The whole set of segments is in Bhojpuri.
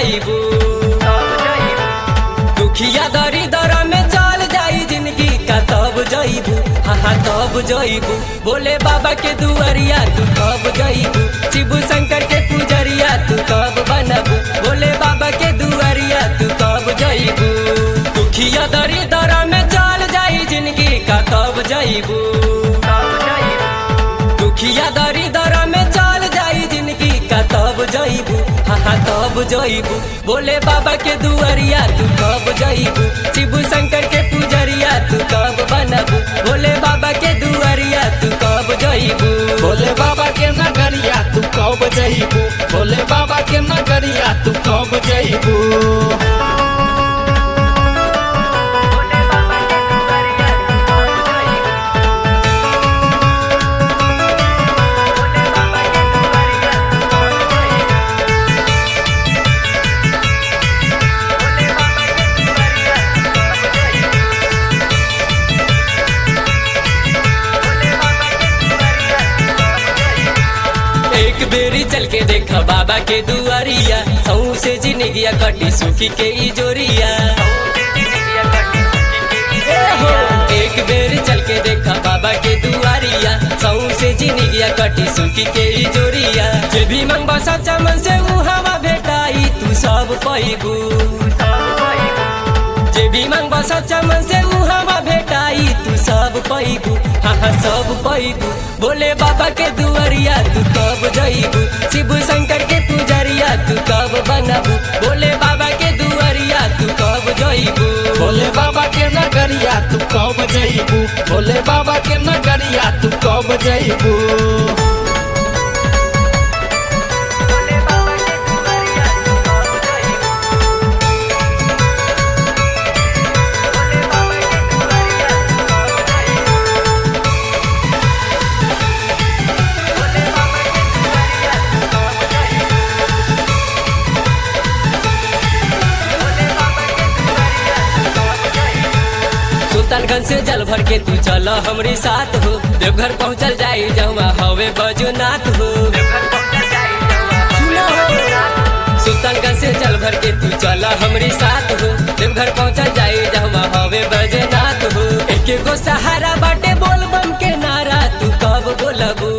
जइबू दुखिया दरी दर में चल जाई जिंदगी का तब जइबू हाँ हाँ तब जइबू बोले बाबा के दुआरिया तू कब जइबू शिव शंकर के पुजरिया तू कब बनबू बोले बाबा के दुआरिया तू कब जइबू दुखिया दरी दर में चल जाई जिंदगी का तब जइबू दुखिया दरी दर में चल जाई जिंदगी का तब जइबू हाँ हाँ तब जइबू बोले बाबा के दुआरिया तू कब जइबू शिव शंकर के पुजरिया तू कब बनबू बोले बाबा के दुआरिया तू कब जइबू भोले बाबा के नगरिया तू कब जइबू भोले बाबा के नगरिया तू कब जइबू एक बेरी चल के देखा बाबा के दुआरिया सौ से जिंदगिया कटी सुखी के ई जोरिया एक बेर चल के देखा बाबा के दुआरिया सौ से जिंदगिया कटी सुखी के ई जोरिया जे भी मंगबा सच्चा मन से ऊ हवा भेटाई तू सब पैबू जे भी मंगबा सच्चा मन से ऊ हवा भेटाई तू सब पैबू हाँ हाँ सब पैबू बोले बाबा के दुआरिया तू कब जइबू शिव शंकर के पुजरिया तू कब बनबू बोले बाबा के दुआरिया तू कब जइबू भोले बाबा के नगरिया तू कब जइबू भोले बाबा के नगरिया तू कब जइबू सुल्तानगंज से जल भर के तू चल हमरे साथ हो देवघर पहुँचल जाई जमा हवे बजुनाथ हो सुनो हो। सुल्तानगंज से जल भर के तू चल हमरे साथ हो देवघर पहुँचल जाई जमा हवे बजुनाथ हो एक गो सहारा बाटे बोल बम के नारा तू कब बोलबू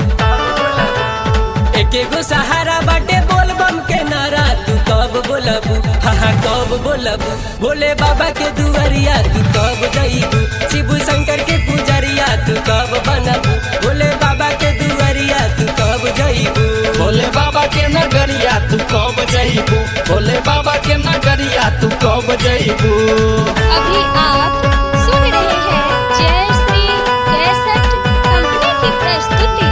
एक गो सहारा बाटे बोल बम के नारा तू कब बोलबू हाँ हाँ कब बोलबू भोले बाबा के दुआरिया तू कब जइबू शिव शंकर के पुजरिया तू कब बनबू भोले बाबा के दुआरिया तू कब जइबू भोले बाबा के नगरिया तू कब जइबू भोले बाबा के नगरिया तू कब जइबू अभी आप सुन रहे हैं जय श्री कैसेट कंपनी की प्रस्तुति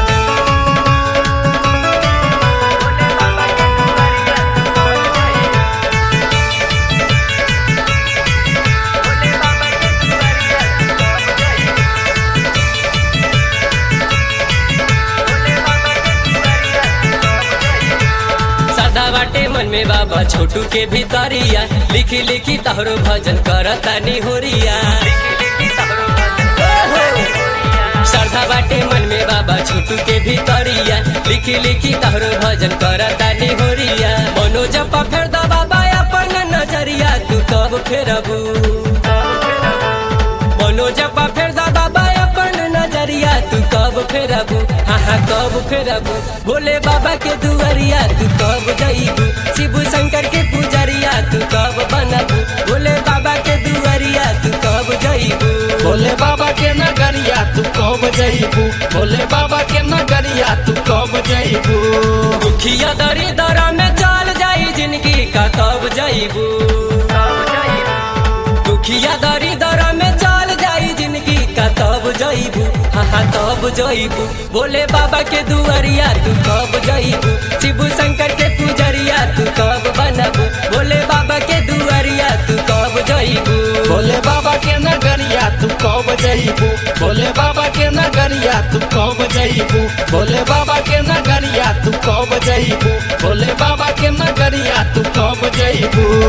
सदा बाटे मन में बाबा छोटू के भीतरिया लिखी लिखी तहरो भजन करता निहोरिया श्रद्धा बाटे मन में बाबा छोटू के भीतरिया लिखी लिखी तहरो भजन करता निहोरिया मनोज फेर दा बाबा अपन नजरिया तू कब फेरबू मनोज फेर दा बाबा अपन नजरिया तू कब फेरबू हाँ हाँ कब फेरबू भोले बाबा के दुआरिया तू कब जइबू शिव शंकर के पुजरिया तू कब बनबू भोले बाबा के दुआरिया तू कब जइबू भोले बाबा के नगरिया तू कब जइबू भोले बाबा के नगरिया तू कब जइबू दुखिया दरी दरा में चल जाई जिंदगी का कब जइबू दुखिया दरी दरा में चल जाई जिंदगी का तब जइबू हाँ हाँ तब जइबू बोले बाबा के दुआरिया तू कब जइबू शिव शंकर के पुजरिया तू कब बनबू बोले बाबा के दुआरिया तू कब जइबू भोले बाबा के नगरिया तू कब जइबू भोले बाबा के नगरिया तू कब जइबू भोले बाबा के नगरिया तू कब जइबू भोले बाबा के नगरिया तू कब जइबू